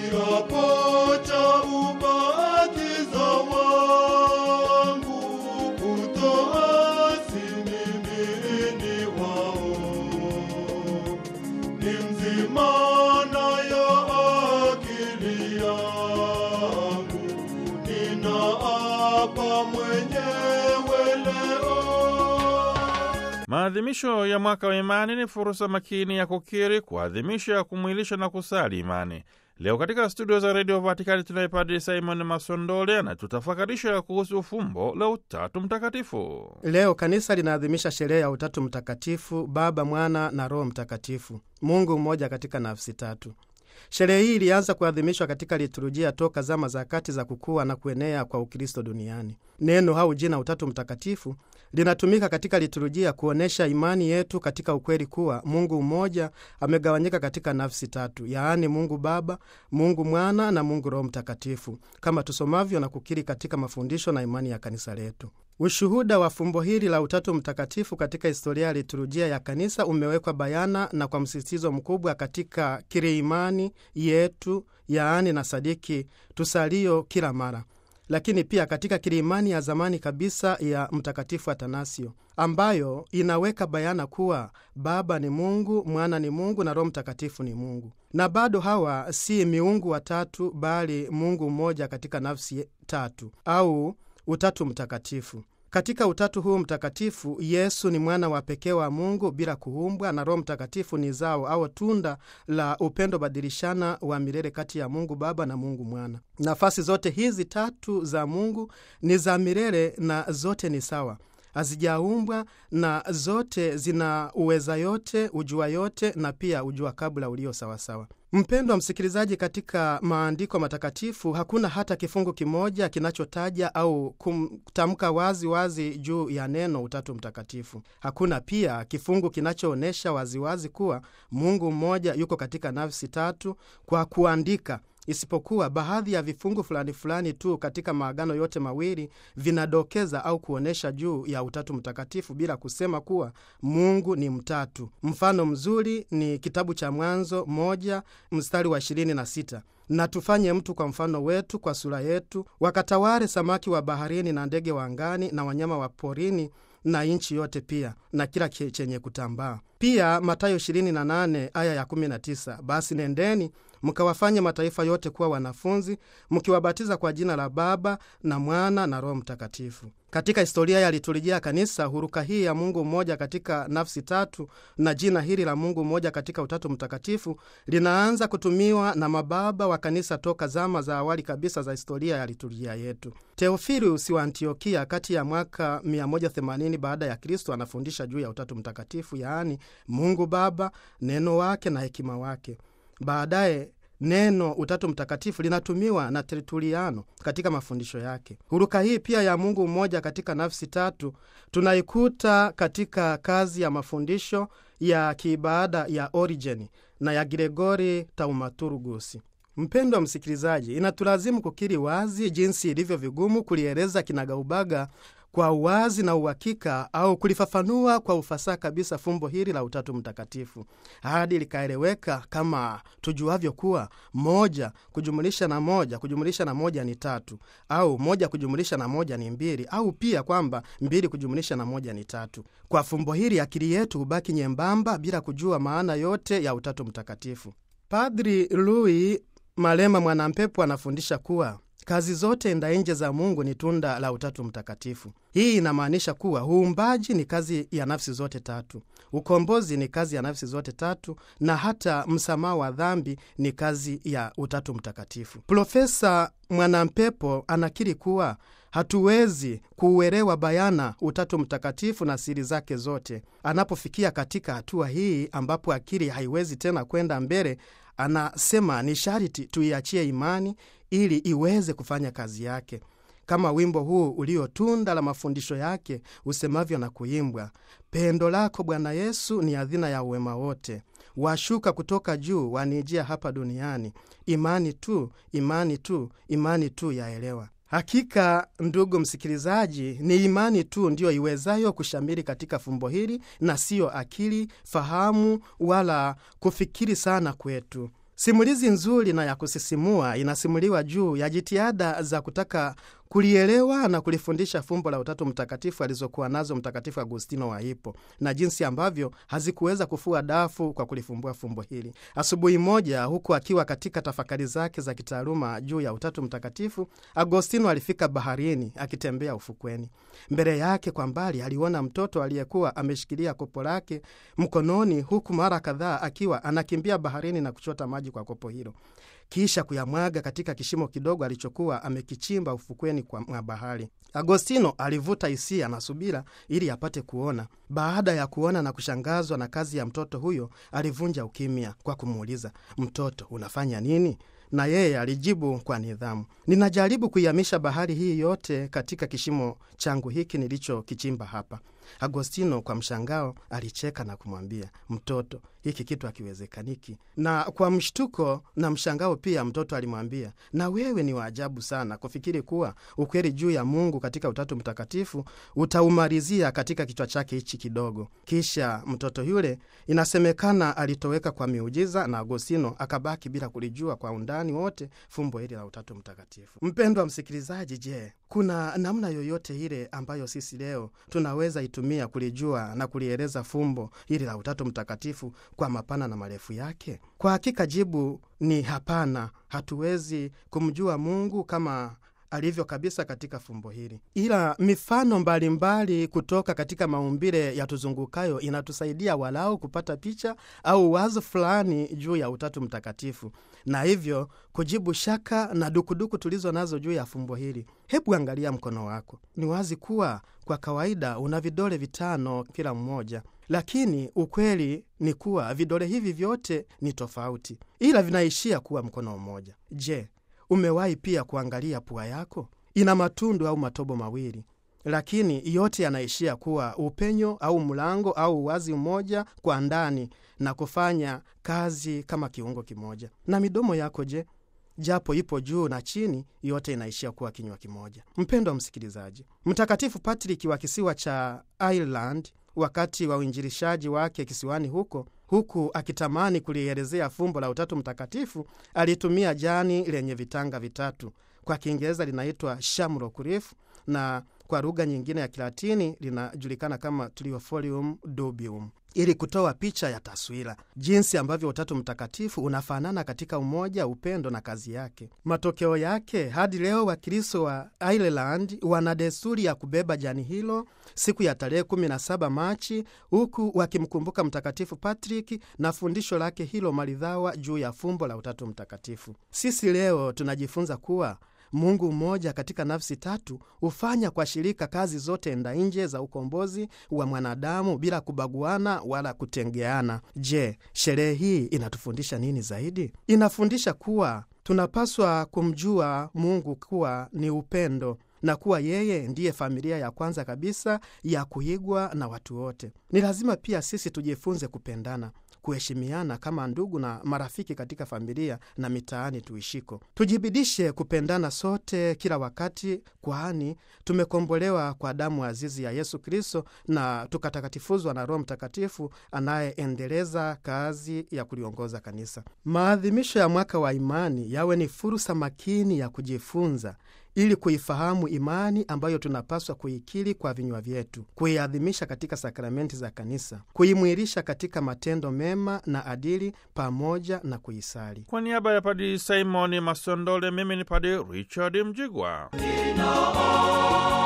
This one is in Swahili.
kiapo cha ubatizo wangu kutoasi mimi ni wao ni mzima nayo akili yangu ninaapa mwenyewe leo Maadhimisho ya mwaka wa imani ni fursa makini ya kukiri, kuadhimisha, kumwilisha na kusali imani. Leo katika studio za redio Vatikani tunaye Padri Simon Masondole anatutafakarisha kuhusu fumbo la Utatu Mtakatifu. Leo kanisa linaadhimisha sherehe ya Utatu Mtakatifu, Baba, Mwana na Roho Mtakatifu, Mungu mmoja katika nafsi tatu. Sherehe hii ilianza kuadhimishwa katika liturujia toka zama za kati za kukua na kuenea kwa Ukristo duniani. Neno au jina Utatu Mtakatifu linatumika katika liturujia kuonyesha imani yetu katika ukweli kuwa Mungu mmoja amegawanyika katika nafsi tatu, yaani Mungu Baba, Mungu Mwana na Mungu Roho Mtakatifu, kama tusomavyo na kukiri katika mafundisho na imani ya kanisa letu. Ushuhuda wa fumbo hili la Utatu Mtakatifu katika historia ya liturujia ya kanisa umewekwa bayana na kwa msisitizo mkubwa katika kiri imani yetu, yaani na sadiki tusalio kila mara lakini pia katika kilimani ya zamani kabisa ya Mtakatifu Atanasio ambayo inaweka bayana kuwa Baba ni Mungu, Mwana ni Mungu na Roho Mtakatifu ni Mungu, na bado hawa si miungu watatu, bali Mungu mmoja katika nafsi tatu au Utatu Mtakatifu. Katika utatu huu mtakatifu, Yesu ni mwana wa pekee wa Mungu bila kuumbwa, na Roho Mtakatifu ni zao au tunda la upendo badilishana wa milele kati ya Mungu Baba na Mungu Mwana. Nafasi zote hizi tatu za Mungu ni za milele na zote ni sawa, hazijaumbwa na zote zina uweza yote, ujua yote, na pia ujua kabla ulio sawasawa. Mpendwa msikilizaji, katika maandiko matakatifu hakuna hata kifungu kimoja kinachotaja au kutamka wazi wazi juu ya neno Utatu Mtakatifu. Hakuna pia kifungu kinachoonyesha waziwazi kuwa Mungu mmoja yuko katika nafsi tatu kwa kuandika isipokuwa baadhi ya vifungu fulani fulani tu katika maagano yote mawili vinadokeza au kuonyesha juu ya Utatu Mtakatifu bila kusema kuwa Mungu ni mtatu. Mfano mzuri ni kitabu cha Mwanzo moja mstari wa ishirini na sita na tufanye mtu kwa mfano wetu, kwa sura yetu, wakatawale samaki wa baharini na ndege wa angani na wanyama wa porini na nchi yote pia na kila chenye kutambaa. Pia Mathayo 28 aya ya 19, basi nendeni mkawafanye mataifa yote kuwa wanafunzi, mkiwabatiza kwa jina la Baba na Mwana na Roho Mtakatifu. Katika historia ya liturujia ya Kanisa, huruka hii ya Mungu mmoja katika nafsi tatu na jina hili la Mungu mmoja katika Utatu Mtakatifu linaanza kutumiwa na mababa wa Kanisa toka zama za awali kabisa za historia ya liturujia yetu. Teofilius wa Antiokia kati ya mwaka 180 baada ya Kristo anafundisha juu ya Utatu Mtakatifu, yaani Mungu Baba, neno wake na hekima wake. Baadaye neno Utatu Mtakatifu linatumiwa na Tertuliano katika mafundisho yake. Huruka hii pia ya Mungu mmoja katika nafsi tatu tunaikuta katika kazi ya mafundisho ya kiibada ya Origeni na ya Gregori Taumaturgusi. Mpendwa msikilizaji, inatulazimu kukiri wazi jinsi ilivyo vigumu kulieleza kinagaubaga kwa uwazi na uhakika au kulifafanua kwa ufasaha kabisa fumbo hili la Utatu Mtakatifu hadi likaeleweka kama tujuavyo kuwa moja kujumulisha na moja kujumulisha na moja ni tatu, au moja kujumulisha na moja ni mbili, au pia kwamba mbili kujumulisha na moja ni tatu. Kwa fumbo hili akili yetu hubaki nyembamba bila kujua maana yote ya Utatu Mtakatifu. Padri Louis Malema Mwanampepo anafundisha kuwa kazi zote ndainje za Mungu ni tunda la Utatu Mtakatifu. Hii inamaanisha kuwa uumbaji ni kazi ya nafsi zote tatu, ukombozi ni kazi ya nafsi zote tatu, na hata msamaha wa dhambi ni kazi ya Utatu Mtakatifu. Profesa Mwanampepo anakiri kuwa hatuwezi kuuelewa bayana Utatu Mtakatifu na siri zake zote. Anapofikia katika hatua hii ambapo akili haiwezi tena kwenda mbele, anasema ni sharti tuiachie imani ili iweze kufanya kazi yake, kama wimbo huu uliotunda la mafundisho yake usemavyo na kuimbwa: pendo lako Bwana Yesu ni adhina ya uwema wote, washuka kutoka juu, wanijia hapa duniani. Imani tu, imani tu, imani tu yaelewa. Hakika ndugu msikilizaji, ni imani tu ndiyo iwezayo kushamiri katika fumbo hili na siyo akili, fahamu wala kufikiri sana kwetu. Simulizi nzuri na ya kusisimua inasimuliwa juu ya jitihada za kutaka kulielewa na kulifundisha fumbo la Utatu Mtakatifu alizokuwa nazo Mtakatifu Agustino wa Hippo na jinsi ambavyo hazikuweza kufua dafu kwa kulifumbua fumbo hili. Asubuhi moja, huku akiwa katika tafakari zake za kitaaluma juu ya Utatu Mtakatifu, Agostino alifika baharini akitembea ufukweni. Mbele yake kwa mbali aliona mtoto aliyekuwa ameshikilia kopo lake mkononi, huku mara kadhaa akiwa anakimbia baharini na kuchota maji kwa kopo hilo kisha kuyamwaga katika kishimo kidogo alichokuwa amekichimba ufukweni mwa bahari. Agostino alivuta hisia na subira ili apate kuona. Baada ya kuona na kushangazwa na kazi ya mtoto huyo, alivunja ukimya kwa kumuuliza, mtoto, unafanya nini? Na yeye alijibu kwa nidhamu, ninajaribu kuihamisha bahari hii yote katika kishimo changu hiki nilichokichimba hapa. Agostino kwa mshangao alicheka na kumwambia, mtoto, hiki kitu hakiwezekaniki. Na kwa mshtuko na mshangao pia mtoto alimwambia, na wewe ni waajabu sana kufikiri kuwa ukweli juu ya Mungu katika Utatu Mtakatifu utaumalizia katika kichwa chake hichi kidogo. Kisha mtoto yule inasemekana alitoweka kwa miujiza, na Agostino akabaki bila kulijua kwa undani wote fumbo hili la Utatu Mtakatifu. Mpendwa msikilizaji, je, kuna namna yoyote ile ambayo sisi leo tunaweza itumia kulijua na kulieleza fumbo hili la Utatu Mtakatifu kwa mapana na marefu yake? Kwa hakika jibu ni hapana. Hatuwezi kumjua Mungu kama alivyo kabisa katika fumbo hili, ila mifano mbalimbali mbali kutoka katika maumbile yatuzungukayo inatusaidia walau kupata picha au wazo fulani juu ya Utatu Mtakatifu, na hivyo kujibu shaka na dukuduku tulizo nazo juu ya fumbo hili. Hebu angalia mkono wako. Ni wazi kuwa kwa kawaida una vidole vitano kila mmoja, lakini ukweli ni kuwa vidole hivi vyote ni tofauti, ila vinaishia kuwa mkono mmoja. Je, umewahi pia kuangalia pua yako? Ina matundu au matobo mawili, lakini yote yanaishia kuwa upenyo au mlango au uwazi mmoja kwa ndani na kufanya kazi kama kiungo kimoja. Na midomo yako je? Japo ipo juu na chini, yote inaishia kuwa kinywa kimoja. Mpendwa msikilizaji, Mtakatifu Patrick wa kisiwa cha Ireland wakati wa uinjilishaji wake kisiwani huko huku akitamani kulielezea fumbo la Utatu Mtakatifu, alitumia jani lenye vitanga vitatu. Kwa Kiingereza linaitwa shamrock leaf na kwa lugha nyingine ya Kilatini linajulikana kama Trifolium dubium, ili kutoa picha ya taswira jinsi ambavyo Utatu Mtakatifu unafanana katika umoja, upendo na kazi yake. Matokeo yake hadi leo Wakristo wa Ireland wana desturi ya kubeba jani hilo siku ya tarehe 17 Machi, huku wakimkumbuka Mtakatifu Patrick na fundisho lake hilo maridhawa juu ya fumbo la Utatu Mtakatifu. Sisi leo tunajifunza kuwa Mungu mmoja katika nafsi tatu hufanya kwa shirika kazi zote enda nje za ukombozi wa mwanadamu bila kubaguana wala kutengeana. Je, sherehe hii inatufundisha nini zaidi? Inafundisha kuwa tunapaswa kumjua Mungu kuwa ni upendo na kuwa yeye ndiye familia ya kwanza kabisa ya kuigwa na watu wote. Ni lazima pia sisi tujifunze kupendana kuheshimiana kama ndugu na marafiki katika familia na mitaani tuishiko. Tujibidishe kupendana sote kila wakati, kwani tumekombolewa kwa damu azizi ya Yesu Kristo na tukatakatifuzwa na Roho Mtakatifu anayeendeleza kazi ya kuliongoza kanisa. Maadhimisho ya mwaka wa imani yawe ni fursa makini ya kujifunza ili kuifahamu imani ambayo tunapaswa kuikiri kwa vinywa vyetu, kuiadhimisha katika sakramenti za kanisa, kuimwilisha katika matendo mema na adili, pamoja na kuisali. Kwa niaba ya Padri Simoni Masondole, mimi ni Padri Richard Mjigwa.